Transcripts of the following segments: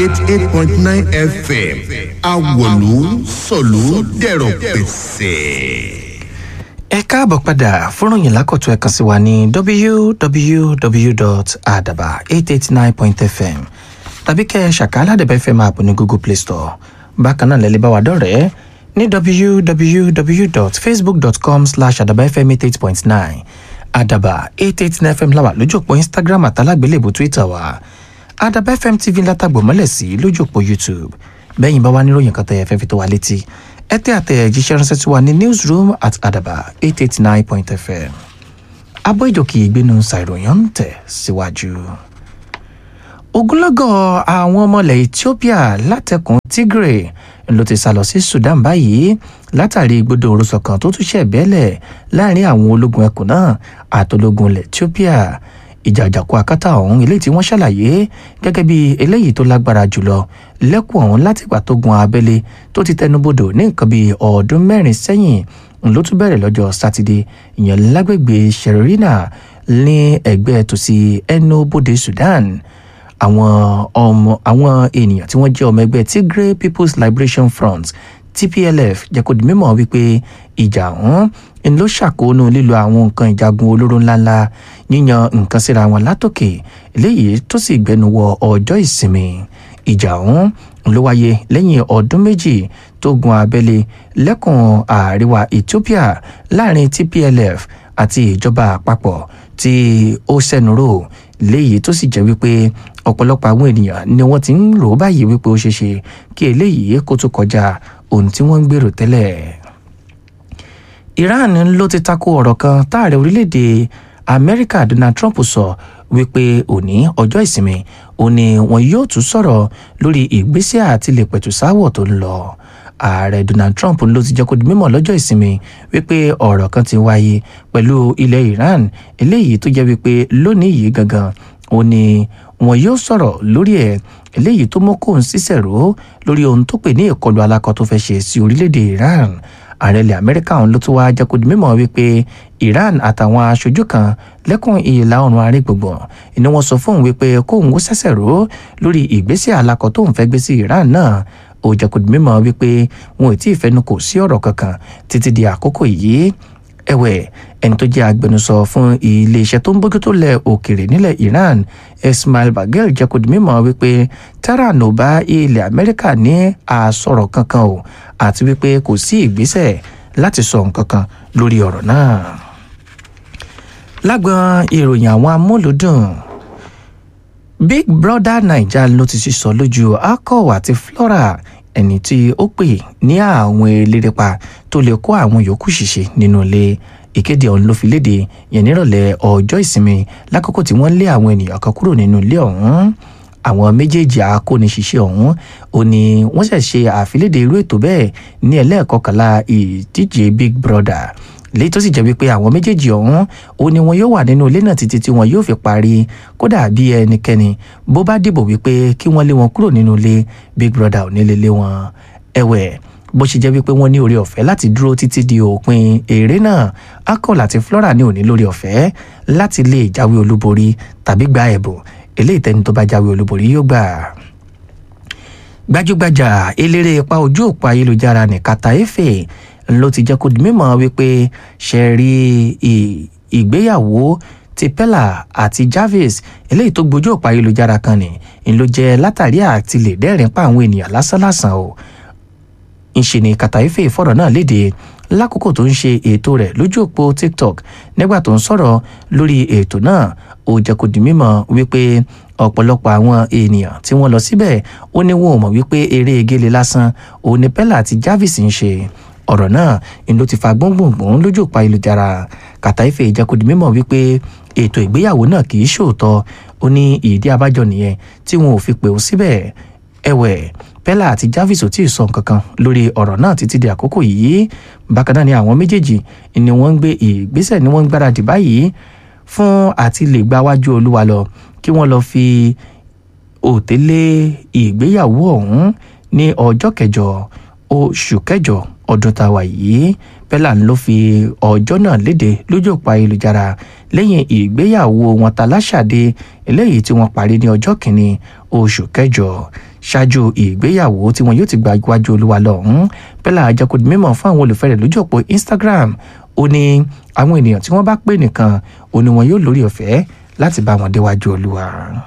eighty eight point nine fm awolu sọ̀lú dẹ̀rọ̀ pẹ̀sẹ̀. ẹ káàbọ̀ padà fúnròyìn lákọ̀tún ẹ kàn sí wa ní www.adaba889.fm tàbí kẹ́ ẹ ṣàkálà àdàbà fm app ní google play store bákan náà lẹ́lẹ́ bá wa dọ̀rẹ́ ní www.facebook.com slash àdàbà fm eight eight point nine àdàbà eight eight nine fm láwà lójú òpó instagram àtàlágbélébù twitter wa àdàbà fm tv látàgbò mọ́lẹ̀ sí lójú òpó youtube bẹ́yìn bá wá níròyìn kan tẹ̀yẹ̀ fẹ́ fi tó wa létí ẹ tẹ́ àtẹ̀jíṣẹ́ ránṣẹ́ tí wà ní newsroom at àdàbà eight eight nine point fm abọ́ ìjòkè ìgbénu ṣàìròyìn ń tẹ̀ síwájú. ogunlọ́gọ̀ àwọn ọmọ ilẹ̀ ethiopia látẹkùn tigray ló ti sá lọ sí sudan báyìí látàrí gbọdọ̀ òrùsọ kan tó tún ṣẹ̀ bẹ́lẹ̀ láàrin àwọn ológun ẹkùn náà àtológun ilẹ̀ ethiopia ìjà àjàkú akátá ọ̀hún eléyìí tí wọ́n ṣàlàyé gẹ́gẹ́ bí eléyìí tó lágbára jùlọ lẹ́kùn ọ̀hún láti ìgbà tó gun abẹ́lé tó ti tẹnubodò ní nǹkan bíi ọdún mẹ́rin sẹ́yìn ló tún bẹ̀rẹ̀ lọ́jọ́ sátidé ìyẹn lágbègbè sherina ní ẹgbẹ́ tòsí ẹnubodè sudan àwọn ọmọ àwọn ènìyàn tí wọ́n jẹ́ ọmọ ẹgbẹ́ tigray people's liberation front tplf jẹ́ kó di mímọ̀ wípé ìjà ọ̀hún ń ló ṣàkóónú lílo àwọn nǹkan ìjagun olóró ńláńlá yíyan nǹkan síra wọn látòkè eléyìí tó sì gbẹnu wọ ọjọ́ ìsinmi ìjà ọ̀hún ló wáyé lẹ́yìn ọdún méjì tó gun abẹ́lé lẹ́kùn àríwá ethiopia láàrin tplf àti ìjọba àpapọ̀ tí ó sẹ́nuró léyìí tó sì jẹ́ wípé ọ̀pọ̀lọpọ̀ àwọn ènìyàn ni wọ́n ti ń rò ó báyìí wípé ó ṣeé ṣe kí eléyìí kó tó kọjá ohun tí wọ́n ń gbèrò tẹ́lẹ̀. iran ló ti tako ọ̀rọ̀ kan táàrẹ orílẹ̀-èdè amẹ́ríkà donald trump sọ wípé òní ọjọ́ ìsinmi ó ní wọn yóò tún sọ̀rọ̀ lórí ìgbésẹ̀ àti lè pẹ̀tù sáwọ̀ tó ń lọ ààrẹ donald trump ló ti jẹ́ kó di mímọ̀ lọ́jọ́ ìsinmi wípé ọ̀rọ̀ kan ti wáyé pẹ̀lú ilẹ̀ iran eléyìí tó jẹ́ wípé lónìí yìí gangan ó ní wọn yóò sọ̀rọ̀ lórí ẹ̀ eléyìí tó mú kóun sísẹ̀rò lórí ohun tó pè ní ìkọlù alákọ̀ tó fẹ́ ṣe sí orílẹ̀-èdè iran ààrẹ ilẹ̀ amẹ́ríkà ọ̀hún ló tún wá jẹ́ kó di mímọ̀ wípé iran àtàwọn aṣojú kan lẹ́kùn ìlà oòrùn àárín gbùngbùn ni wọ́n sọ fóun wípé kóun ó ṣẹ̀ṣẹ̀ rò lórí ìgbésẹ̀ alákọ̀ tóun fẹ́ gbé sí iran náà ó jẹ́ kó di mímọ̀ wípé wọn ò tí ì fẹnu kò sí ọ̀rọ̀ kankan títí di àkókò yìí ẹ̀wẹ̀ ẹni tó jẹ́ agbẹnusọ fún iléeṣẹ́ tó ń bójútó lẹ̀ òkèrè nílẹ̀ iran ismail bagel jẹ́ kó di mímọ̀ wípé tehran ò bá ilẹ̀ amẹ́ríkà ní àsọ̀rọ̀ kankan o àti wípé kò sí ìgbésẹ̀ láti sọ nǹkan kan lórí ọ̀rọ̀ náà. lágbọn ìròyìn àwọn amúlùdùn big brother naija ló ti sísọ lójú akọ àti flora ẹni tí ó pè ní àwọn elérépa tó lè kó àwọn yòókù ṣìṣe nínú ilé ìkéde ọ̀hún ló fi léde yẹn nírọ̀lẹ́ ọjọ́ ìsinmi lákòókò tí wọ́n lé àwọn ènìyàn kan kúrò nínú ilé ọ̀hún àwọn méjèèjì akóniṣiṣẹ́ ọ̀hún ò ní wọ́n ṣẹ̀ ṣe àfilédè irú ètò bẹ́ẹ̀ ní ẹlẹ́ẹ̀kọkànlá ìdíje big brother léyìí tó sì jẹ́ wípé àwọn méjèèjì ọ̀hún ó ní wọn yóò wà nínú ilé náà títí tí wọn yóò fi parí kódà bí ẹnikẹ́ni bó bá dìbò wípé kí wọ́n lé wọn kúrò nínú ilé big brother ò ní lè lé wọn ẹ̀wẹ̀ bó ṣe jẹ́ wípé wọ́n ní orí ọ̀fẹ́ láti dúró títí di òpin eré náà akol àti flora ní òní lórí ọ̀fẹ́ láti lè jáwé olúborí tàbí gba ẹ̀bùn eléyìí tẹni tó bá jáwé olúborí yóò gbà gbajúgbajà eléré ipa ojú òpó ayélujára ní kata efe ló ti jẹ́ kó di mímọ̀ wípé ṣe rí ìgbéyàwó ti pella àti jarvis eléyìí tó gbójú òpó ayélujára kan ní ń ló jẹ́ látàrí àti lè dẹ́rìn pa àwọn ènìyàn lásánlàsàn o ńṣe ni kàtàífè fọ̀rọ̀ náà léde lákòókò tó ń ṣe ètò rẹ̀ lójú òpó tiktok nígbà tó ń sọ̀rọ̀ lórí ètò náà ó jẹ́ kó di mímọ̀ wípé ọ̀pọ̀lọpọ̀ àwọn ènìyàn tí wọ́n lọ síbẹ̀ ó ní wọn ò mọ̀ wípé eré egéle lásán òun ni pella àti jarvis ń ṣe ọ̀rọ̀ náà ń ló ti fa gbóngbòngbòn lójú òpó ayélujára kàtàífè jẹ́ kó di mímọ̀ wípé ètò ìgbéyàwó náà kì í ṣòótọ́ ó ní ìdí abájọ nìyẹn tí wọn ò fi pè ó síbẹ̀ ẹ̀wẹ̀ pella àti jarvis ò tí ì sọ nǹkan kan lórí ọ̀rọ̀ náà títí di àkókò yìí bákan náà ni àwọn méjèèjì ni wọ́n ń gbé ìgbésẹ̀ ni wọ́n ń gbáradì báyìí fún àti lè gba wájú olúwa lọ kí wọ́n lọ fi òtélé ìgbéyàwó ọ̀hún ní ọjọ́ kẹjọ oṣù kẹjọ ọdún tá a wà yìí pella ló fi ọjọ́ náà léde lójú òpó ayélujára lẹ́yìn ìgbéyàwó wọn ta láṣàdé eléyìí tí wọ́n parí ní ọjọ́ kìíní oṣù kẹjọ ṣáájú ìgbéyàwó tí wọn yóò ti gba iwájú olúwa lọ́hùn pẹ́lá àjẹkùdì mímọ̀ fún àwọn olùfẹ́ rẹ̀ lójú òpó instagram ó ní àwọn ènìyàn tí wọ́n bá pè nìkan ó ní wọn yóò lórí ọ̀fẹ́ láti bá wọn déwájú olúwa.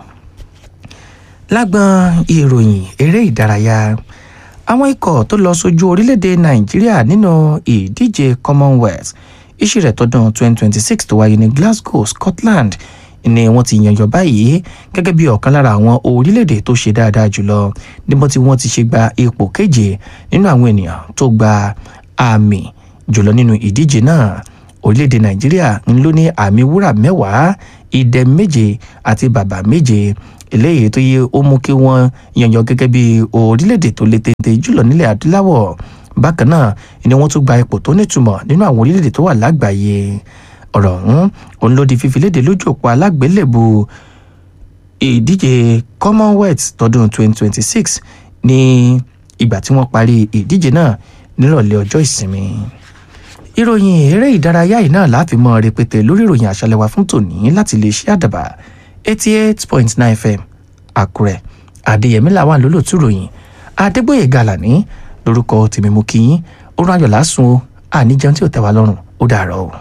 lágbọn ìròyìn eré ìdárayá àwọn ikọ̀ tó lọ sójú orílẹ̀-èdè nàìjíríà nínú ìdíje commonwealth iṣẹ́ rẹ̀ tọdún 2026 tó wáyé ní glasgow scotland ni wọ́n ti yànyàn báyìí gẹ́gẹ́ bí ọ̀kan lára àwọn orílẹ̀-èdè tó ṣe dáadáa jùlọ níbo tí wọ́n ti ṣe gba ipò keje nínú àwọn ènìyàn tó gba àmì jùlọ nínú ìdíje náà orílẹ̀-èdè nàìjíríà ń lò ní àmì wúrà mẹ́wàá ìdẹ méje àti bàbà méje eléyìí tó yẹ ó mú kí wọ́n yànyàn gẹ́gẹ́ bí orílẹ̀-èdè tó lè tètè jùlọ nílẹ̀ adúláwọ̀ bákan náà ni wọ́n tún gba ipò tó nítumọ̀ nínú àwọn orílẹ̀-èdè tó wà lágbàáyé ọ̀rọ̀ ọ̀hún òun ló di fífi léde lójú òpó alágbélébù ìdíje commonwealth tọdún 2026 ní ìgbà tí wọ́n parí ìdíje náà nírọ̀lẹ́ ọjọ́ ìsinmi ìròyìn eré ìdárayá yìí náà láàfin mọ́ rẹpẹtẹ lórí ìròyìn àṣálẹ́wà fún tòní láti lè ṣe àdàbà eighty eight point nine fm àkúrẹ́ adéyẹmí làwọn lólótú ròyìn adégbòye gàlàní lórúkọ tèmi mú kí yín ó rán ayọ̀ lásùn o àníjẹun tí ò tẹ́ wa lọ́rùn ó dàárọ̀ o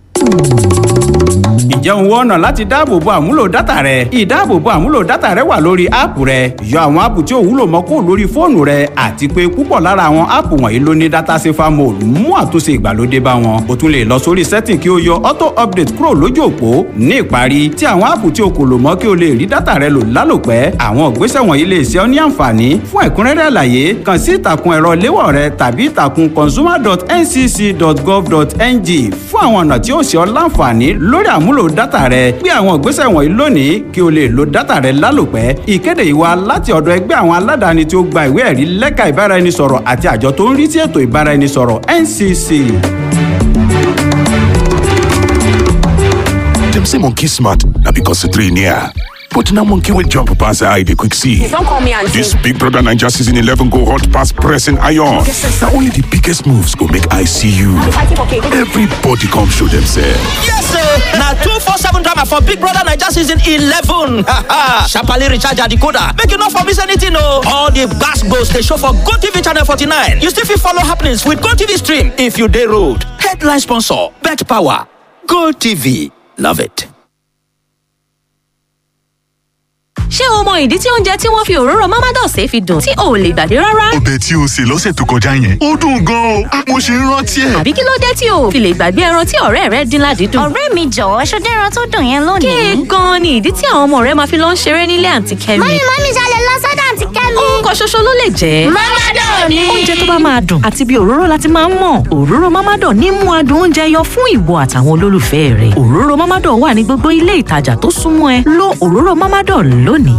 ǹjẹ́ òun wọ́n ọ̀nà láti dáàbòbo àmúlò dátà rẹ ìdáàbòbo àmúlò dátà rẹ wà lórí áàpù rẹ yọ àwọn áàpù tí ò wúlò mọ́ kó lórí fóònù rẹ àti pé púpọ̀ lára àwọn áàpù wọ̀nyí ló ní dátà safer mode mú àtúnṣe ìgbàlódé bá wọn o tún lè lọ sórí setting kí o yọ auto update kúrò lójú òpó ní ìparí tí àwọn áàpù tí o kò lò mọ́ kí o lè rí dátà rẹ lò lálòpẹ́ àwọn ìgbésẹ̀ wọ̀nyí lè ṣe ọ́ ní àǹfààní fún ẹ̀kúnrẹ́rẹ́ àlàyé kàn sí ìtàkùn ẹ̀rọ léwọ̀ rẹ tàbí ìtàkùn consumer.ncc.gov.ng fún àwọn ọ̀nà tí ó ṣe ọ́ láǹfààní lórí àmúlò dátà rẹ gbé àwọn ìgbésẹ̀ wọ̀nyí lónìí kí o lè lo dátà rẹ lálòpẹ́ ìkéde yìí wá láti ọ̀dọ̀ ẹgbẹ́ àwọn aládàáni tí ó gba ìwé ẹ̀rí lẹ́ka ìbáraẹnisọ̀rọ̀ àti àjọ tó ń rí sí ètò ìbáraẹnisọ̀rọ̀ NCC. Dem say monkey smart na because the three near. But now monkey will jump pass the eye they quick see. Don't call me auntie. This Big Brother Ninja season 11 go hot pass pressing iron. Now only the biggest moves go make I see you. Fighting for cake. Everybody come show themselves. Yes, sir. Now two four seven drama for Big Brother Niger season eleven. Sharply recharge your decoder. Make you not for miss anything, no. All the gas goes they show for Go TV channel forty nine. You still fit follow happenings with Go TV stream if you day road. Headline sponsor: Bet Power. Go TV. Love it. ṣé o mọ ìdí tí oúnjẹ tí wọ́n fi òróró mamados fi dùn tí o ò lè gbàgbé rárá? ọbẹ̀ tí o sè lọ́sẹ̀ tó kọjá yẹn ó dùn gan-an o mo ṣe ń rántí ẹ̀. àbí kí ló dé tí o ò fi lè gbàgbé ẹran tí ọ̀rẹ́ rẹ dín ládìídùn? ọ̀rẹ́ mi jọ̀wọ́ ṣọdẹ́ ẹran tó dùn yẹn lónìí. kéè gan-an ni ìdí tí àwọn ọmọ rẹ máa fi lọ ń ṣeré nílé àǹtí kẹ́mi. mọ́mí mọ́mí ṣalẹ̀ lọ sọ́dọ̀ àǹtí kẹ́mi. orúkọ ṣoṣo ló lè jẹ́. mọ́mádọ̀ ni. oúnjẹ tó bá máa dùn àti bí òróró láti máa ń mọ̀ òróró mámádọ̀ ní mú adùn oúnjẹ yọ fún ìwọ àtàwọn olólùfẹ́ rẹ̀ òróró mámádọ̀ wà ní gbogbo ilé ìtajà tó súnmọ́ ẹ lo òróró mámádọ̀ lónìí.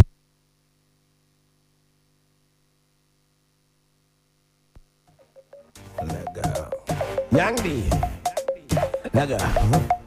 Yangi. Naga.